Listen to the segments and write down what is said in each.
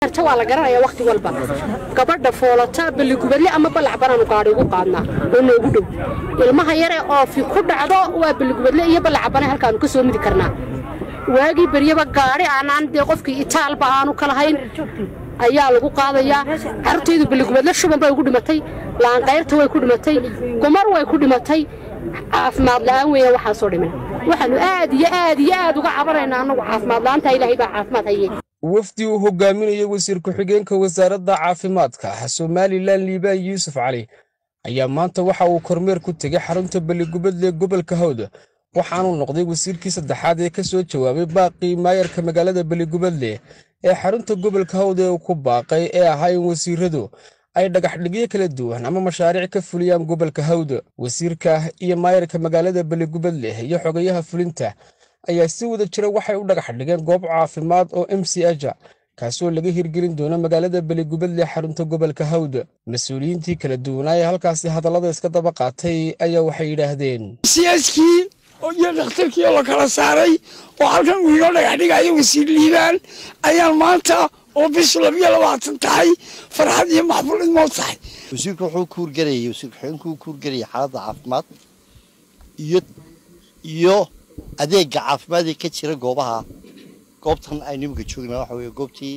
laanqayrta waa la garanaya wakhti walba gabadha foolata balligubadle ama ballac banaanu gaadhi ugu qaadnaa oo noogu dhow ilmaha yare oofi ku dhacdo waa balligubadle iyo ballac bane halkaanu ka soo midi karnaa waagii beryaba gaadhi aanaan dee qofkii itaalba aanu ka lahayn ayaa lagu qaadayaa carruurtaydu balligubadle shuban bay ugu dhimatay laanqayrta way ku dhimatay gumar way ku dhimatay caafimaad la'aan weeyaan waxaasoo dhiman waxaannu aad iyo aad iyo aad uga cabanaynaa annagu caafimaad la'aanta ilaahay baa caafimaad haye wafdi uu hogaaminayay wasiir ku-xigeenka wasaaradda caafimaadka somalilan liibaan yuusuf cali ayaa maanta waxa uu kormeer ku tegay xarunta balligubadle gobolka hawd waxaanuu noqday wasiirkii saddexaad ee ka soo jawaabay baaqii maayarka magaalada balligubadle ee xarunta gobolka hawd ee uu ku baaqay ee ahaa in wasiiradu ay dhagaxdhigyo kala duwan ama mashaariic ka fuliyaan gobolka hawd wasiirka iyo maayarka magaalada balligubadle iyo xogayaha fulinta ayaa si wada jira waxay u dhagax dhigeen goob caafimaad oo m c aja kaasoo laga hirgelin doono magaalada beligubadle xarunta gobolka hawd mas-uuliyiintii kala duwanaa ee halkaasi hadallada iska daba qaatay ayaa waxay yidhaahdeen siyaaskii iyo dhakhtarkii oo la kala saaray oo halkan uu inoo dhagax dhigayo wasiir liibaan ayaan maanta oo bishu labiyo labaatan tahay farxad iyo maxbuul idmood tahay wasiirku wuxuu kuurgelayay wasiir ku-xigeenku kuurgelayay xaaladda caafimaad iyo iyo adeega caafimaad ee ka jira goobaha goobtan aynu imika joognaa waxa weeye goobtii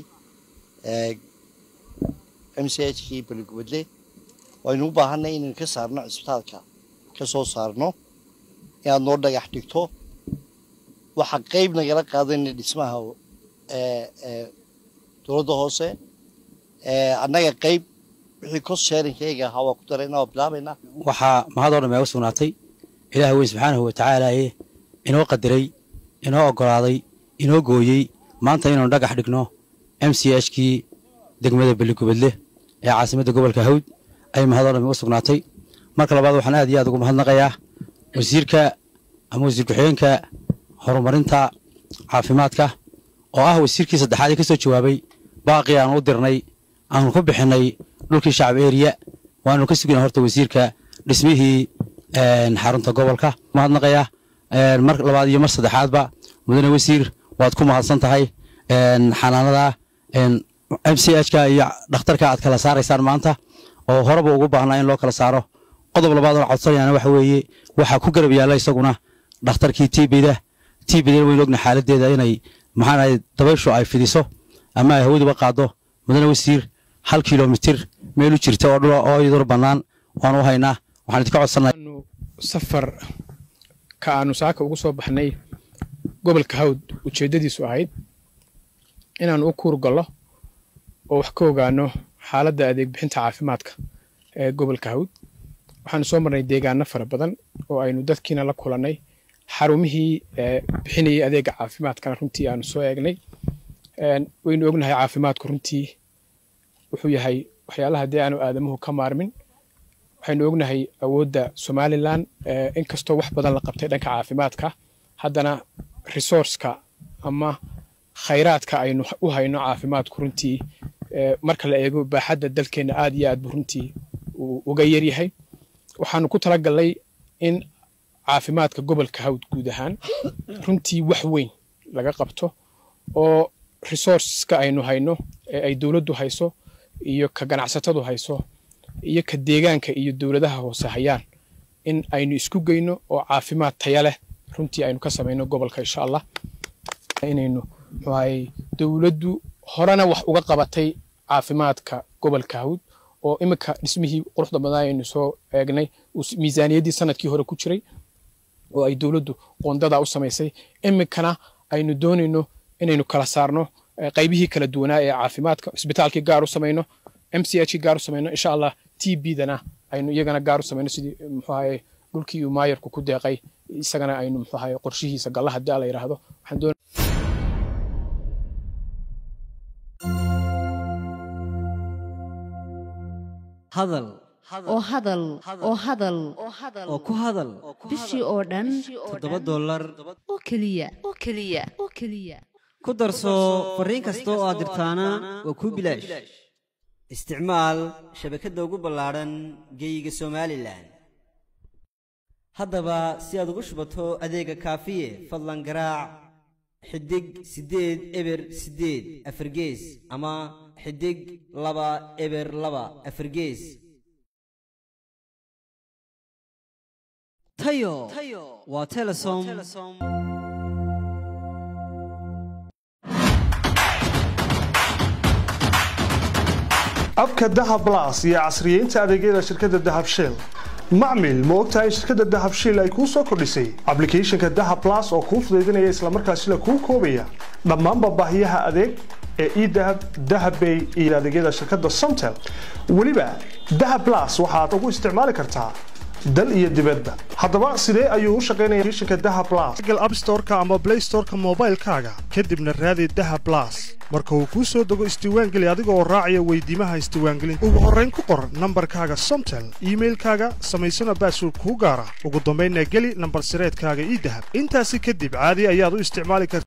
m c h kii baligubadle waynu u baahanay inaynu ka saarno cisbitaalka ka soo saarno inaad noo dhagax dhigto waxaa qayb nagala qaadayna dhismaha dowladda hoose annaga qayb wixii kos sheerinkayga ahaa waa ku darayna waa bilaabaynaa waxaa mahadoo dhan meega sugnaatay ilaah weyn subxaanahu watacaalaaye inoo qadiray inoo oggolaaday inoo gooyey maanta inaanu dhagax dhigno m c h kii degmada beligubadle ee caasimadda gobolka hawd ayay mahadoo dhan meega sugnaatay marka labaad waxaan aad iyo aad ugu mahadnaqayaa wasiirka ama wasiir ku-xigeenka horumarinta caafimaadka oo ah wasiirkii saddexaad ee ka soo jawaabay baaqii aanu u dirnay aanu ku bixinnay dhulkii shacab eriya waanu ka sugina horta wasiirka dhismihii xarunta gobolka mahadnaqaya mar labaad iyo mar saddexaadba mudane wasiir waad ku mahadsan tahay xanaanada m c h ka iyo dhakhtarka aad kala saaraysaan maanta oo horeba ugu baahnaa in loo kala saaro qodob labaad oo codsanayaana waxa weeye waxaa ku garab yaalla isaguna dhakhtarkii tbda tbda waynu ogna xaaladeeda inay maxaanahay dabayshu ay fidiso ama ay hawaduba qaado mudane wasiir hal kilomitir meel u jirta oo dhula oo iyaduna bannaan waanu u haynaa waxaan idinka codsanay safar ka aanu saaka ugu soo baxnay gobolka hawd ujeeddadiisu ahayd inaannu u kuur gallo oo wax ka ogaano xaaladda adeeg bixinta caafimaadka ee gobolka hawd waxaanu soo marnay deegaano fara badan oo aynu dadkiina la kulannay xarumihii bixinayay adeega caafimaadkana runtii aanu soo eegnay waynu ognahay caafimaadku runtii wuxuu yahay waxyaalaha dee aanu aadamuhu ka maarmin waxaynu ognahay awoodda somalilan inkastoo wax badan la qabtay dhanka caafimaadka haddana resourceka ama khayraadka aynu u hayno caafimaadku runtii marka la eego baaxadda dalkeenna aad iyo aad buu runtii uga yaryahay waxaanu ku talagalnay in caafimaadka gobolka hawd guud ahaan runtii wax weyn laga qabto oo resourceska aynu hayno ee ay dowladdu hayso iyo ka ganacsatadu hayso iyo ka deegaanka iyo dowladaha hoose hayaan in aynu isku geyno oo caafimaad taya leh runtii aynu ka samayno gobolka insha allah inaynu muxuu ahay dowladdu horena wax uga qabatay caafimaadka gobolka hawd oo iminka dhismihii quruxda badan aynu soo eegnay miisaaniyaddii sanadkii hore ku jiray oo ay dowladdu qoondadaa u samaysay iminkana aynu doonayno inaynu kala saarno qaybihii kala duwanaa ee caafimaadka cisbitaalkii gaar u samayno m c h kii gaar u samayno insha allah t b dana aynu iyagana gaar u samayno sidii muxuu ahaye dhulkii uu maayarku ku deeqay isagana aynu muxuu ahaye qorshihiisa galla haddii la yidhaahdo waxaan doon hadal oo hadal oo hadal oo ku hadal bishii oo dhan toddoba dollar oo keliya oo keliya oo keliya ku darso fariin kasta oo aad dirtaana waa kuu bilaash isticmaal shabakadda ugu ballaadhan geeyiga somalilan haddaba si aad ugu shubato adeega kaafiye fadlan garaac xidig siddeed eber siddeed afargees ama xidig laba eber laba afargees tayo waa telesom abka dahab blas iyo casriyeynta adeegyada shirkadda dahab shell macmil ma ogtahay in shirkadda dahab shell ay kuu soo kordhisay ablicathonka dahab blas oo kuu fudaydinaya islamarkaasina kuu koobaya dhammaanba baahiyaha adeeg ee edahab dahabbay iyo adeegyada shirkadda somtel weliba dahab blas waxaad ugu isticmaali kartaa dal iyo dibadba haddaba sidee ayuu u shaqaynaya applicationka dahab blas google app store-ka ama play store-ka moobaylkaaga kadibna raadi dahab blas marka uu kuu soo dego isdiiwaangeli adiga oo raacaya weydiimaha isdiiwaangelinta ugu horrayn ku qor nambarkaaga somtel iimailkaaga samaysana baasword kuu gaara ugu dambaynna geli nambar sireedkaaga idahab intaasi kadib caadi ayaad u isticmaali karta